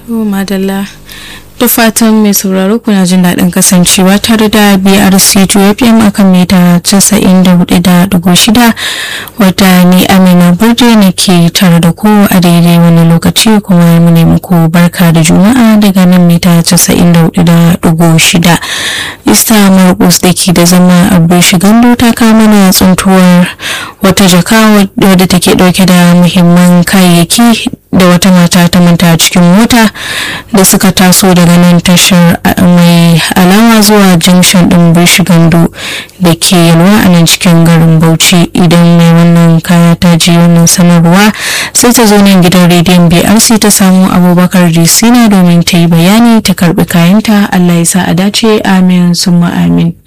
madalla da fatan mai sauraro kuna jin daɗin kasancewa tare da brc fm akan mita 94.6 wata ni amina burje ne ke tare da ku a daidai wani lokaci kuma mu ne muku barka da juma'a daga nan mita 94.6 ista marcus da ke da zama abu shigando ta kama na tsuntuwar wata jaka wadda take dauke da muhimman kayayyaki da wata mata ta manta cikin mota da suka taso daga nan tashar mai alama zuwa junction din gando da ke yalwa a nan cikin garin bauchi idan mai wannan kaya ta ji wannan sanarwa sai ta zo nan gidan rediyon brc ta samu abubakar disina domin ta yi bayani ta karbi kayanta allah ya sa a dace amin summa amin